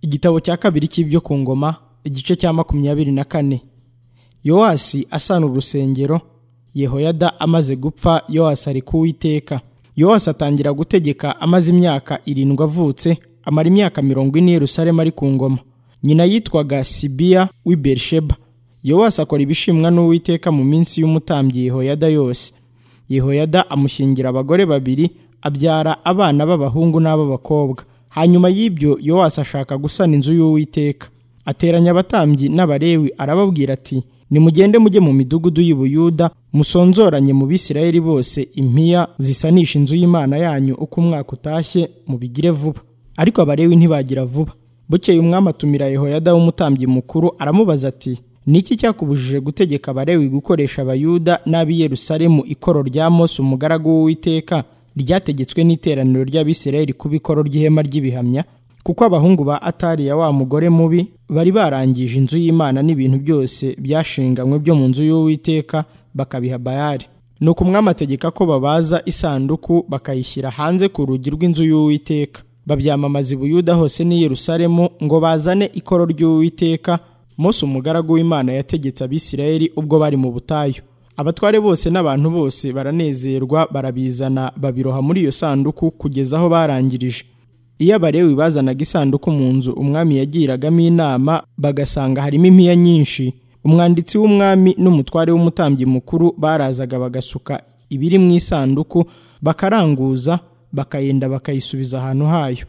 igitabo cya kabiri cy'ibyo ku ngoma igice cya makumyabiri na kane yowasi asana urusengero yehoyada amaze gupfa yowasi ari kuwiteka yowasi atangira gutegeka amaze imyaka irindwi avutse amara imyaka mirongo ine yerusalemu ari ku ngoma nyina yitwaga sibiya w'i berisheba yowasi akora ibishimwa n'uwiteka mu minsi y'umutambyi yehoyada yose yehoyada amushyingira abagore babiri abyara abana b'abahungu n'ab'abakobwa hanyuma y'ibyo yowasi ashaka gusana inzu y'uwiteka ateranya abatambyi n'abarewi arababwira ati nimugende mujye mu midugudu y'i Buyuda musonzoranye mu bisirayeli bose impiya zisanisha inzu y'imana yanyu uko umwaka utashye mubigire vuba ariko abarewi ntibagira vuba bukeye umwami atumira yehoyada w'umutambyi mukuru aramubaza ati ni iki cyakubujije gutegeka abarewi gukoresha abayuda n'ab'i yerusalemu ikoro rya mose umugaragu w'uwiteka ryategetswe n'iteraniro ry'abisirayeli kuba ikoro ry'ihema ry'ibihamya kuko abahungu ba atariya wa mugore mubi bari barangije inzu y'imana n'ibintu byose byashinganywe byo mu nzu y'uwiteka bakabiha bayari nuko umwami ategeka ko babaza isanduku bakayishyira hanze ku rugi rw'inzu y'uwiteka babyamamaza i buyuda hose n'i yerusalemu ngo bazane ikoro ry'uwiteka mose umugaragu w'imana yategetse abisirayeli ubwo bari mu butayu abatware bose n'abantu bose baranezerwa barabizana babiroha muri iyo sanduku kugeza aho barangirije iyo abarewi bazanaga isanduku mu nzu umwami yagiragamo inama bagasanga harimo impiya nyinshi umwanditsi w'umwami n'umutware w'umutambyi mukuru barazaga bagasuka ibiri mu isanduku bakaranguza bakayenda bakayisubiza ahantu hayo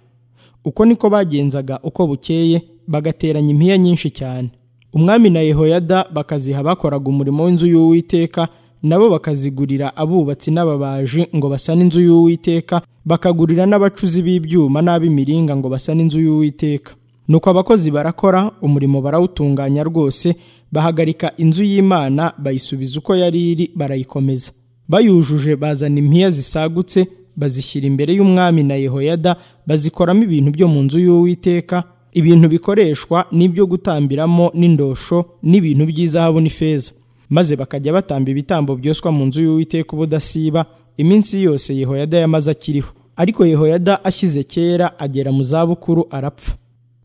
uko niko bagenzaga uko bukeye bagateranya impiya nyinshi cyane umwami na yehoyada bakaziha bakoraga umurimo w'inzu y'uwiteka nabo bakazigurira abubatsi n'ababaji ngo basane inzu y'uwiteka bakagurira n'abacuzi b'ibyuma n'ab'imiringa ngo basane inzu y'uwiteka nuko abakozi barakora umurimo barawutunganya rwose bahagarika inzu y'imana bayisubiza uko yari iri barayikomeza bayujuje bazana impiya zisagutse bazishyira imbere y'umwami na yehoyada bazikoramo ibintu byo mu nzu y'uwiteka ibintu bikoreshwa n'ibyo gutambiramo n'indosho n'ibintu by'izahabu n'ifeza maze bakajya batamba ibitambo byoswa mu nzu y'uwiteka ubudasiba iminsi yose yehoyada yamaze akiriho ariko yehoyada ashyize kera agera mu zabukuru arapfa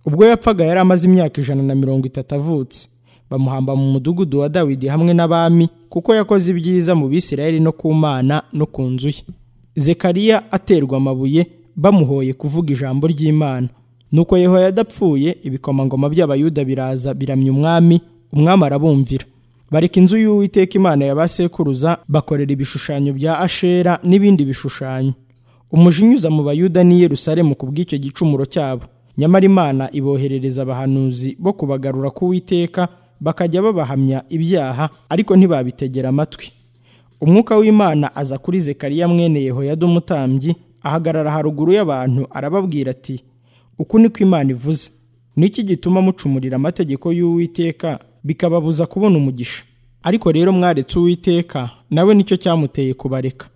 ubwo yapfaga yari amaze imyaka ijana na mirongo itatu avutse bamuhamba mu mudugudu wa dawidi hamwe n'abami kuko yakoze ibyiza mu bisirayeli no ku mana no ku nzu ye zekariya aterwa amabuye bamuhoye kuvuga ijambo ry'imana nuko yehoyada apfuye ibikomangoma by'abayuda biraza biramya umwami umwami arabumvira bareka inzu y'uwiteka imana ya ba sekuruza bakorera ibishushanyo bya ashera n'ibindi bishushanyo umujinyuza mu bayuda n'i yerusalemu ku bw'icyo gicumuro cyabo nyamara imana iboherereza abahanuzi bo kubagarura k'uwiteka bakajya babahamya ibyaha ariko ntibabitegera amatwi umwuka w'imana aza kuri zekariya mwene yehoyada umutambyi ahagarara haruguru y'abantu arababwira ati uku niko imana ivuze niki gituma mucumurira amategeko y'uwiteka bikababuza kubona umugisha ariko rero mwaretse uwiteka nawe nicyo cyamuteye kubareka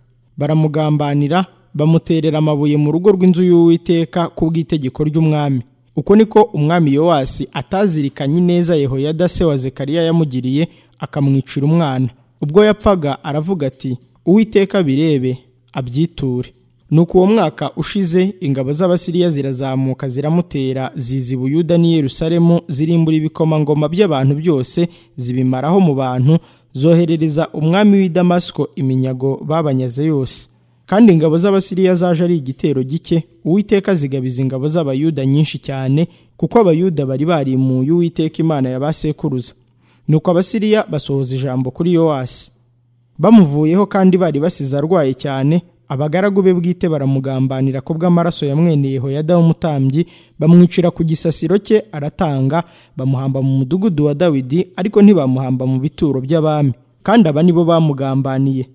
baramugambanira bamuterera amabuye mu rugo rw'inzu y'uwiteka ku bw'itegeko ry'umwami uko niko umwami yowasi atazirikanye neza yehoyada se wa zekariya yamugiriye akamwicira umwana ubwo yapfaga aravuga ati uwiteka birebe abyiture nuko uwo mwaka ushize ingabo z'abasiriya zirazamuka ziramutera zizi buyuda n'i yerusalemu zirimbura ibikomangoma by'abantu byose zibimaraho mu bantu zoherereza umwami w'i damasiko iminyago babanyaze yose kandi ingabo z'abasiriya zaje ari igitero gike uwiteka zigabiza ingabo z'abayuda nyinshi cyane kuko abayuda bari barimuye uwiteka imana ya ba sekuruza nuko abasiriya basohoza ijambo kuri yowasi bamuvuyeho kandi bari basize arwaye cyane abagaragu be bwite baramugambanira ku bw'amaraso ya mwene Yehoyada w'umutambyi bamwicira ku gisasiro cye aratanga bamuhamba mu mudugudu wa Dawidi ariko ntibamuhamba mu bituro by'abami kandi aba nibo bamugambaniye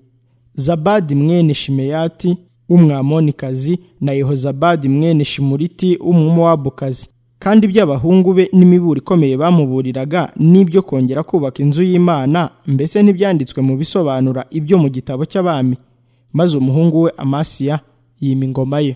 Zabadi mwene Shimeyati w'umwamonikazi na Yehozabadi mwene Shimuriti w'umumowabukazi kandi iby'abahungu be n'imiburo ikomeye bamuburiraga n'ibyo kongera kubaka inzu y'Imana mbese ntibyanditswe mu bisobanura ibyo mu gitabo cy'abami maze umuhungu we amasiya yima ingoma ye